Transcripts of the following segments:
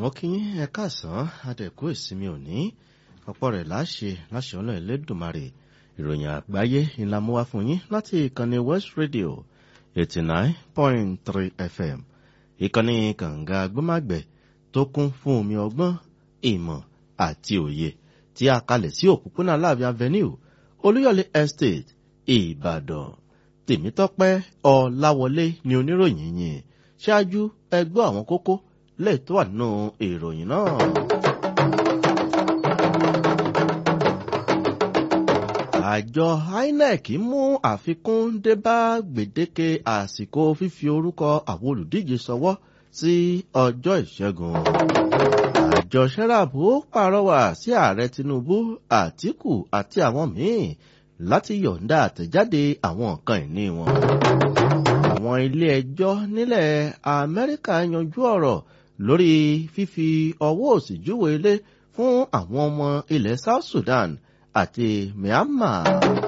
mo kí yín ẹ káàsán adẹ̀kú ìsinmi òní ọ̀pọ̀ rẹ̀ láṣẹ láṣẹ ọ̀nà ẹlẹ́dùnmarè ìròyìn àgbáyé ńlá mú wá fún yín láti ìkànnì west radio eighty nine point three fm ìkànnì kànga gbọ́màgbẹ̀ tó kún fún omi ọgbọ́n ìmọ̀ àti òye tí a kalẹ̀ sí òpópónà láàbí avenue olúyọ̀lé estate ìbàdàn tèmítọ́pẹ́ ọ̀làwọlé ni oníròyìn yìí ṣáájú ẹgbọ́ àwọn kókó lè tó wà nínú ìròyìn náà. àjọ inec mú àfikún dé bá gbèdéke àsìkò fífi orúkọ àwọn olùdíje sọwọ́ sí ọjọ́ ìṣẹ́gun. àjọ sẹ́ráàbù pàrọwà sí ààrẹ tinubu àtìkù àti àwọn míì láti yọ̀ǹda àtẹ̀jáde àwọn nǹkan ìní wọn. àwọn ilé ẹjọ́ nílẹ̀ amẹ́ríkà yanjú ọ̀rọ̀ lórí fífi ọwọ́ òsì júwe ilé fún àwọn ọmọ ilẹ̀ south sudan àti myanmar.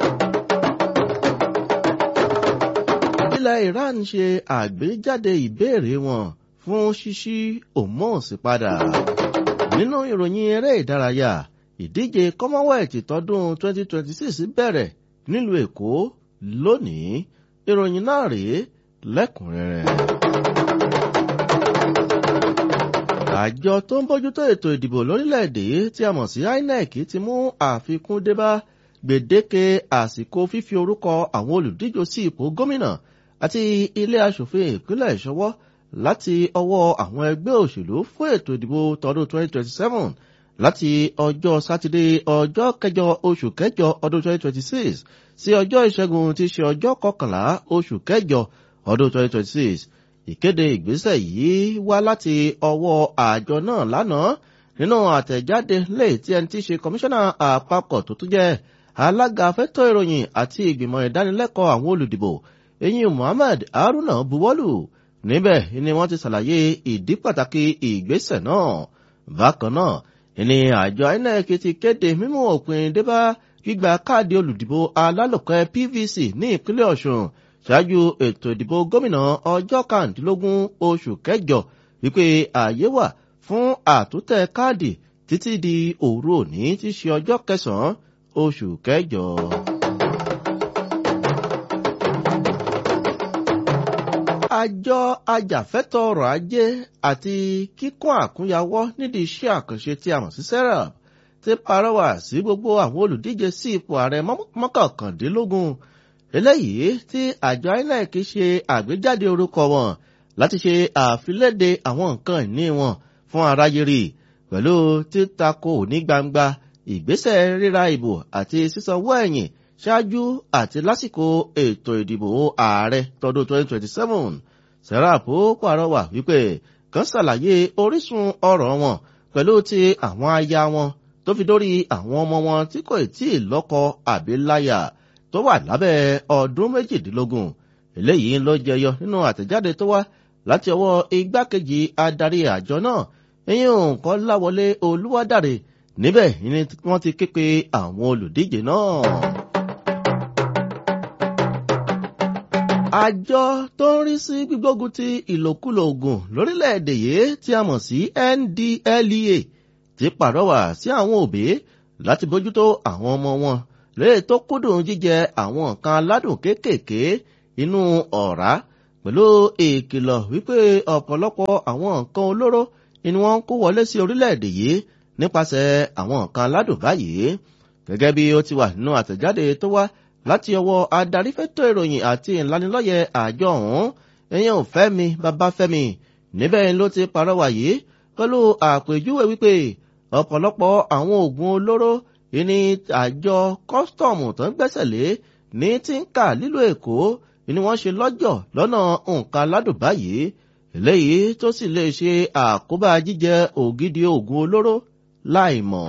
ilẹ̀ iran ṣe àgbéjáde ìbéèrè wọn fún ṣíṣí hormones padà. nínú ìròyìn eré ìdárayá ìdíje commonwealth tọdún 2026 bẹ̀rẹ̀ nílùú èkó lónìí ìròyìn náà rèé lẹ́kùnrẹ́rẹ́. àjọ tó ń bójútó ètò ìdìbò lórílẹ̀‐èdè tí a mọ̀ sí inec ti mú àfikún débá gbèdéke àsìkò fífi orúkọ àwọn olùdíje sí ipò gómìnà àti ilé asòfin ìpínlẹ̀ ìṣọwọ́ láti ọwọ́ àwọn ẹgbẹ́ òṣèlú fún ètò ìdìbò tọdún 2027 láti ọjọ́ sátidé ọjọ́ kẹjọ oṣù kẹjọ ọdún 2026 sí ọjọ́ ìṣẹ́gun tí í ṣe ọjọ́ kọkànlá oṣù kẹjọ ọdún 2026 ìkéde ìgbésẹ̀ yìí wá láti ọwọ́ àjọ náà lánàá nínú àtẹ̀jáde lè tí ẹni tí í ṣe kọmíṣánná àpapọ̀ tó tún jẹ́ alága fẹ́tọ̀ ìròyìn àti ìgbìmọ̀ ìdánilẹ́kọ̀ọ́ àwọn olùdìbò eyín muhammed haruna buwọ́lù níbẹ̀ ni wọ́n ti ṣàlàyé ìdí pàtàkì ìgbésẹ̀ náà bákan náà ní àjọ inec ti kéde mímú òpin débá gbígba káàdì olùdìbò alálòpẹ́ pvc ní ìpínlẹ̀ ọ̀ṣun ṣáájú ètò ìdìbò gómìnà ọjọ́ kàndínlógún oṣù kẹjọ wípé ààyè wà fún àtúntẹ̀ káàdì títí di òru òní tí ṣe ọjọ́ kẹsàn-án oṣù kẹjọ. àjọ ajàfẹ́tọ̀ ọrọ̀ ajé àti kíkún àkúnyawọ́ nídìí iṣẹ́ àkànṣe tí a mọ̀ sí serap ti parọ́wà sí gbogbo àwọn olùdíje sí ipò ààrẹ mọ́kànkàndínlógún eléyìí tí àjọ inec ṣe àgbéjáde orúkọ wọn láti ṣe àfiléde àwọn nǹkan ìní wọn fún aráyé rí pẹ̀lú títakò ní gbangba ìgbésẹ̀ ríra ìbò àti sísanwó ẹ̀yìn ṣáájú àti lásìkò ètò ìdìbò ààrẹ tọdún 2027 serap pàrọwà wípé kan ṣàlàyé orísun ọ̀rọ̀ wọn pẹ̀lú ti àwọn aya wọn tó fi dórí àwọn ọmọ wọn tí kò tí ì lọ́kọ àbí láyà tó wà lábẹ́ ọdún méjìdínlógún eléyìí ló jẹyọ nínú àtẹ̀jáde tó wá láti ọwọ́ igbákejì adarí àjọ náà eyín nǹkan láwọlé olúwádàrè níbẹ̀ ni wọ́n ti ké pe àwọn olùdíje náà. àjọ tó ń rí sí gbígbógun ti ìlòkulò oògùn lórílẹ̀‐èdè yìí tí a mọ̀ sí ndlea ti pàrọwà sí àwọn òbí láti bójútó àwọn ọmọ wọn lẹ́yìn tó kúndùn jíjẹ àwọn nǹkan aládùn kéékèèké inú ọ̀rá pẹ̀lú ìkìlọ̀ wípé ọ̀pọ̀lọpọ̀ àwọn nǹkan olóró ni wọ́n ń kó wọlé sí orílẹ̀-èdè yìí nípasẹ̀ àwọn nǹkan aládùn báyìí gẹ́gẹ́ bí ó ti wà nínú àtẹ̀jáde tó wá láti ọwọ́ adarí fẹ́tọ̀ ìròyìn àti ìlanilọ́yẹ̀ àjọ ọ̀hún ẹ̀yìn òfẹ́mi babafẹ́mi níbẹ̀ ló ti parọ́wà yìí pẹ̀lú àpèjúwe wípé ọ̀pọ̀lọpọ̀ àwọn oògùn olóró ìní àjọ kọ́sítọ̀mù tó ń gbẹ́sẹ̀ lé ní tíńkà lílo èkó ni wọ́n ṣe lọ́jọ̀ lọ́nà nǹkan aládùn báyìí eléyìí tó sì lè ṣe àkóbá jíjẹ ògidì oògùn olóró láìmọ̀.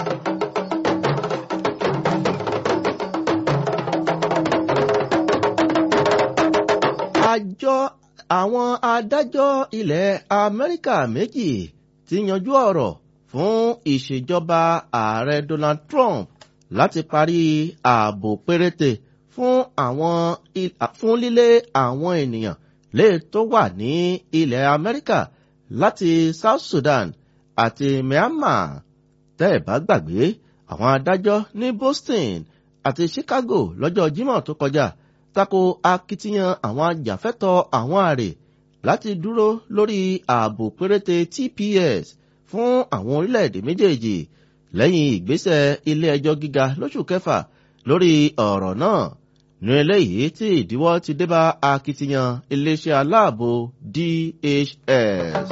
àjọ àwọn adájọ́ ilẹ̀ amẹ́ríkà méjì ti yanjú ọ̀rọ̀ fún ìṣèjọba ààrẹ donald trump láti parí ààbò péréte fún àwọn fún lílé àwọn ènìyàn lè tó wà ní ilẹ̀ amẹ́ríkà láti south sudan àti Myanmar tẹ́ ẹ̀ bá gbàgbé àwọn adájọ́ ní Boston àti Chicago lọ́jọ́ Jímọ̀ tó kọjá tako akitiyan àwọn ajàfẹ́tọ̀ọ́ àwọn àrè láti dúró lórí ààbò péréte TPS fún àwọn orílẹ̀-èdè méjèèjì lẹ́yìn ìgbésẹ̀ ilé ẹjọ́ gíga lóṣù kẹfà lórí ọ̀rọ̀ náà ní eléyìí tí ìdíwọ́ ti débá akitiyan iléeṣẹ́ aláàbò DHS.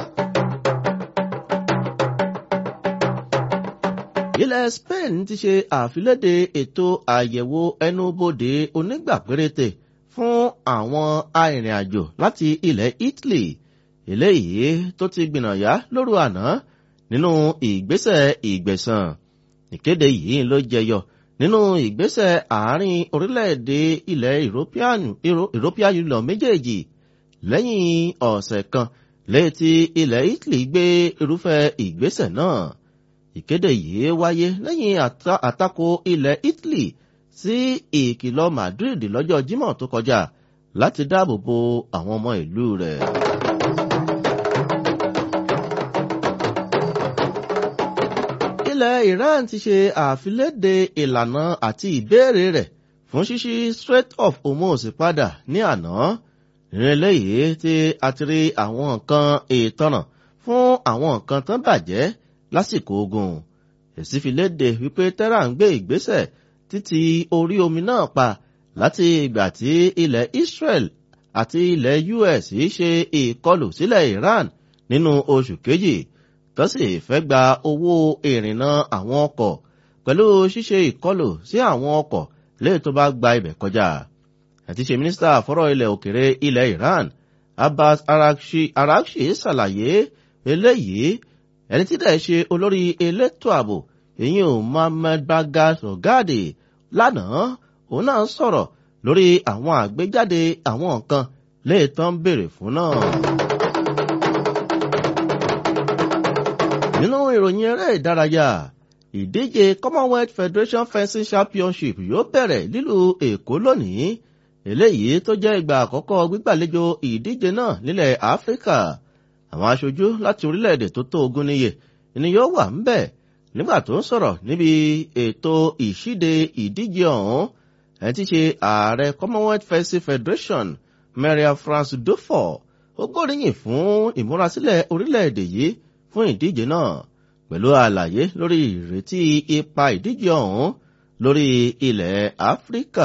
ilẹ̀ Spain ti ṣe àfiléde ètò àyẹ̀wò ẹnubodè onígbà péréte fún àwọn arìnrìn-àjò láti ilẹ̀ Italy eléyìí tó ti gbìnàyà lóru àná nínú ìgbésẹ̀ ìgbẹ̀san ìkéde yìí ló jẹyọ nínú ìgbésẹ̀ àárín orílẹ̀-èdè ilẹ̀ European Union méjèèjì lẹ́yìn ọ̀sẹ̀ kan létí ilẹ̀ Italy gbé irúfẹ́ ìgbésẹ̀ náà ìkéde yìí wáyé lẹ́yìn àtakò ilẹ̀ Italy sí ìkìlọ̀ Madrid lọ́jọ́ Jímọ̀ tó kọjá láti dáàbò bo àwọn ọmọ ìlú rẹ̀. ilẹ̀ Iran ti ṣe àfiléde ìlànà àti ìbéèrè rẹ̀ fún ṣíṣí Strait of Hormuz padà ní àná ìrìnlẹ̀ yìí tí a ti rí àwọn nǹkan ìtanà fún àwọn nǹkan tán bàjẹ́ lásìkò ogun èsì fi léde wípé Tehran ń gbé ìgbésẹ̀ títí orí omi náà pa láti ìgbà tí ilẹ̀ Israel àti ilẹ̀ US ṣe ìkọlù sílẹ̀ Iran nínú oṣù kejì tó sì fẹ́ gba owó ìrìnnà àwọn ọkọ̀ pẹ̀lú ṣíṣe ìkọlù sí àwọn ọkọ̀ léè tó bá gba ibẹ̀ kọjá. àti ṣe mínísítà fọ́rọ̀ ilẹ̀ òkèrè ilẹ̀ Iran Abbas Araghchi Araghchi ṣàlàyé eléyìí ẹni tí dẹ̀ ṣe olórí elétò ààbò ìyẹn ò Mohammed Bagas Ogade lánàá òun náà sọ̀rọ̀ lórí àwọn àgbéjáde àwọn nǹkan léè tán béèrè fún náà. nínú ìròyìn eré ìdárayá ìdíje Commonwealth Federation Fencing Championship yóò bẹ̀rẹ̀ nílùú Èkó lónìí eléyìí tó jẹ́ ìgbà àkọ́kọ́ gbígbàlejò ìdíje náà nílẹ̀ Áfíríkà àwọn aṣojú láti orílẹ̀-èdè tó tó ogún níye ni yóò wà ń bẹ̀ nígbà tó ń sọ̀rọ̀ níbi ètò ìṣíde ìdíje ọ̀hún ẹni tí ṣe ààrẹ Commonwealth Fencing Federation Maria France Dufour ó gbóríyìn fún ìmúrasílẹ̀ orílẹ̀-èdè yìí fún ìdíje náà pẹ̀lú àlàyé lórí ìrètí ipa ìdíje ọ̀hún lórí ilẹ̀ Áfíríkà.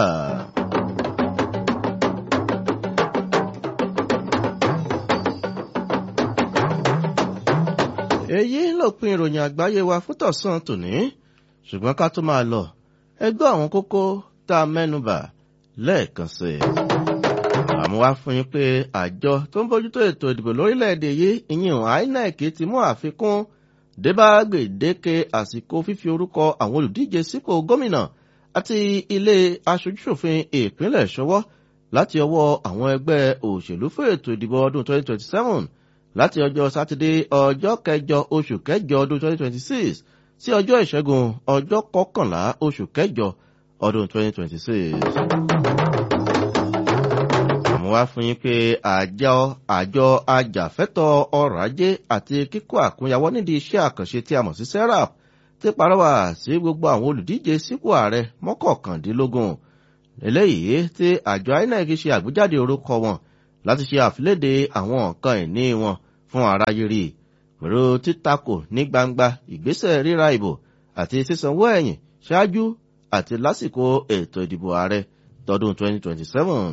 èyí lópin ìròyìn àgbáyé wa fún tọ̀sán tòní ṣùgbọ́n ká tó máa lọ ẹ gbọ́ àwọn kókó tá a mẹ́nubà lẹ́ẹ̀kan sí i. àmọ́ wá fún yín pé àjọ tó ń bójútó ètò ìdìbò lórílẹ̀‐èdè yìí ìyẹn INEC ti mú àfikún débá gbèdéke àsìkò fífi orúkọ àwọn olùdíje sípò gómìnà àti ilé aṣojúṣòfin ìpínlẹ̀ ṣọwọ́ láti ọwọ́ àwọn ẹgbẹ́ òṣèlú fún ètò ìdìbò ọdún 2027 láti ọjọ́ sátidé ọjọ́ kẹjọ oṣù kẹjọ ọdún 2026 sí ọjọ́ ìṣẹ́gun ọjọ́ kọkànlá oṣù kẹjọ ọdún 2026. àmọ́ wá fún yín pé àjọ àjọ ajàfẹ́tọ̀ ọrọ̀ ajé àti kíkó àkúnyawọ́ nídìí iṣẹ́ àkànṣe tí a mọ̀ sí serap ti parọ́wà sí gbogbo àwọn olùdíje sípò ààrẹ mọ́kọ̀ọ̀kàndínlógún eléyìí tí àjọ INEC ṣe àgbéjáde orúkọ wọn láti ṣe àfiléde àwọn nǹkan ìní wọn fún aráyé rí pẹ̀lú títakò ní gbangba ìgbésẹ̀ ríra ìbò àti sísanwó ẹ̀yìn ṣáájú àti lásìkò ètò ìdìbò ààrẹ tọdún 2027.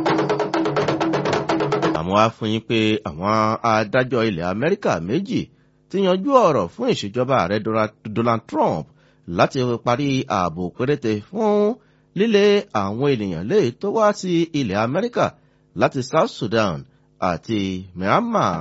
àmọ́ wá fún yín pé àwọn adájọ́ ilẹ̀ Amẹ́ríkà méjì ti yanjú ọ̀rọ̀ fún ìṣèjọba ààrẹ Donald Trump láti parí ààbò péréte fún lílé àwọn ènìyàn lè tó wá sí ilẹ̀ Amẹ́ríkà láti South Sudan àti Myanmar.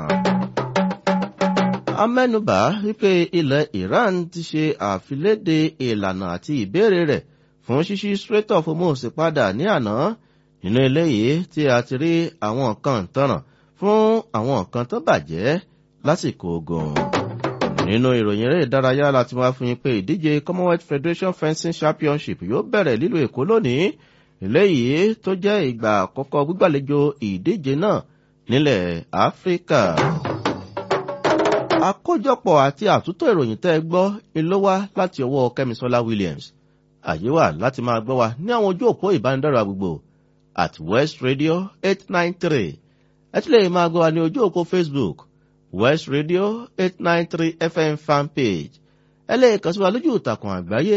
amẹ́nubà wípé ilẹ̀ Iran ti ṣe àfiléde ìlànà àti ìbéèrè rẹ̀ fún ṣíṣí Strait of Hormuz padà ní àná nínú eléyìí tí a ti rí àwọn nǹkan ìtanràn fún àwọn nǹkan tó bàjẹ́ lásìkò ogun. nínú ìròyìn eré ìdárayá láti wá fún yín pé ìdíje Commonwealth Federation Fencing Championship yóò bẹ̀rẹ̀ lílo Èkó lónìí eléyìí tó jẹ́ ìgbà àkọ́kọ́ gbígbàlejò ìdíje náà nílẹ̀ Áfíríkà. àkójọpọ̀ àti àtúntò ìròyìn tẹ́ ẹ gbọ́ ni ló wá láti ọwọ́ kẹ́misọ́lá williams àyè wà láti máa gbọ́ wa ní àwọn ojú òpó ìbánidọ́rọ̀ àgbègbè at west radio eight nine three ẹ tún lè máa gbọ́ wa ní ojú òpó facebook west radio eight nine three fm fan page ẹ lè kàn sí wa lójú ìtàkùn àgbáyé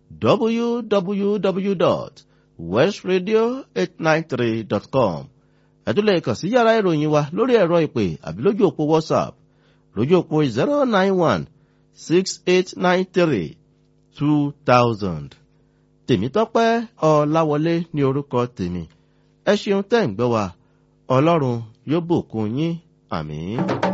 www.westradio893.com ẹ tún lè kàn sí yàrá ìròyìn wa lórí ẹ̀rọ ìpè àbí lójú òpó whatsapp lójú òpó zero nine one six eight nine three two thousand. tèmítọ́pẹ́ ọ̀làwọlé ní orúkọ tèmi ẹ ṣeun tẹ́ ń gbọ́ wa ọlọ́run yóò bùkún yín àmín.